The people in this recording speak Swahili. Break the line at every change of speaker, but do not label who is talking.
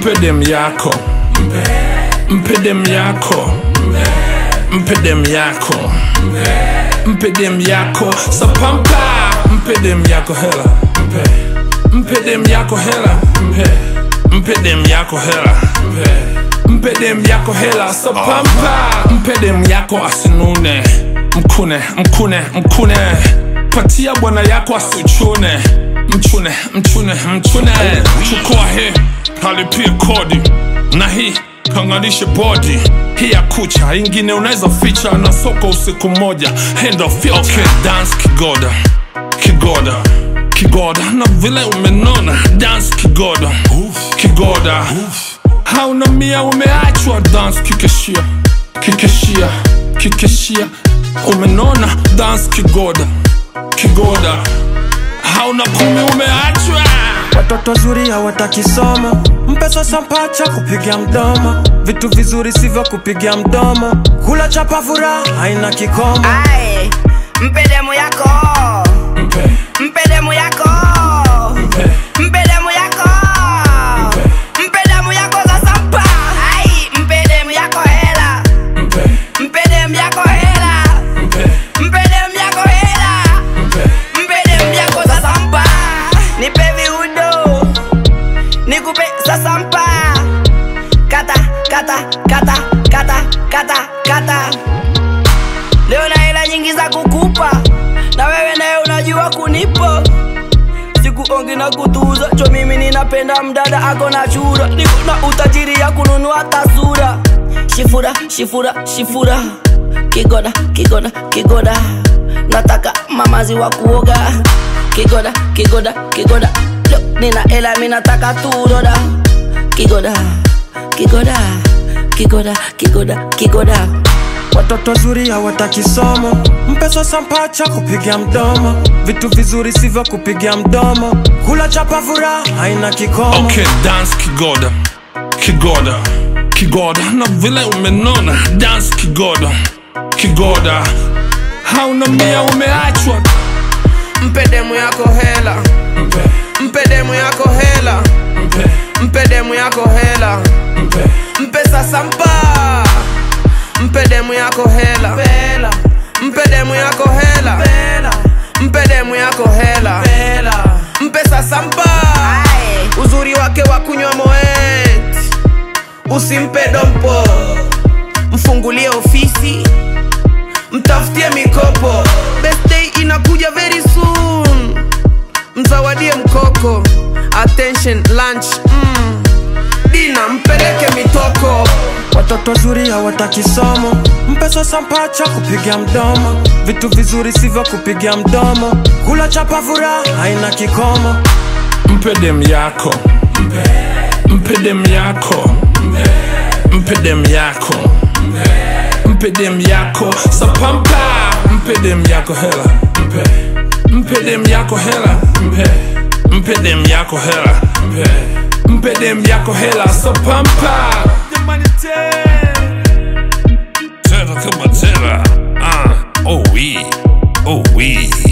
mpe dem yako mpe dem yako mpe dem yako mpe dem yako sapampa mpe dem yako hela mpe dem yako hela mpe dem yako hela mpe dem yako hela sapampa mpe dem yako asinune mkune mkune mkune patia bwana yako asichune mchune mchune mchune chukua hii halipie kodi na hii kanganishe bodi hii ya kucha ingine unaweza ficha na soko usiku moja hand of filter. okay, dance kigoda kigoda kigoda na vile umenona dance kigoda kigoda hauna mia umeachwa dance kikeshia kikeshia kikeshia umenona dance kigoda kigoda hauna kumi umeachwa
Watoto zuri hawataki somo, mpe sasa mpacha kupiga mdomo, vitu vizuri sivyo kupiga mdomo, kula chapa furaha haina kikomo.
Aye, mpe demu yako
mpe
mpe demu yako
mpe
mpe demu yako mpe demu yako sasa mpa Ai, mpe demu yako hela
mpe
mpe demu yako hela
mpe
mpe demu yako hela
mpe
mpe demu yako sasa mpa nipe viudo nikupe sasa mpa kata kata kata kata kata kata leo na hela nyingi za kukupa na wewe naye unajua kunipa sikuongi na kutuza cho mimi ninapenda mdada ako na chura niko na utajiri ya kununua tasura shifura shifura shifura kigoda kigoda kigoda nataka mamazi wa kuoga kigoda kigoda kigoda Yo, nina hela mi nataka turoda kigoda kigoda kigoda kigoda kigoda
Watoto zuri hawataki somo, mpe sasa mpacha kupiga mdomo, vitu vizuri sivyo kupiga mdomo, kula chapa furaha haina kikomo.
okay dance kigoda kigoda kigoda na vile umenona dance kigoda kigoda hauna mia umeachwa
mpe demu yako hela
mpe
mpe demu yako hela
mpe
mpe demu yako hela
mpe
mpe sasa mpa mpe demu yako hela mpe demu yako hela mpe demu yako hela mpe sasa mpa uzuri wake wa kunywa moet usimpe dompo mfungulie ofisi mtafutie mikopo birthday inakuja very soon mzawadie mkoko attention lunch mm. dina mpeleke mitoko
Watoto zuri hawataki somo, mpe sasa mpacha kupiga mdomo, vitu vizuri sivyo kupiga mdomo, kula chapa furaha haina kikomo.
mpe dem yako mpe dem yako mpe dem yako mpe dem yako sapampa mpe dem yako hela mpe dem yako hela mpe dem yako hela mpe dem yako hela sapampa tera kama tera ah oh we oh we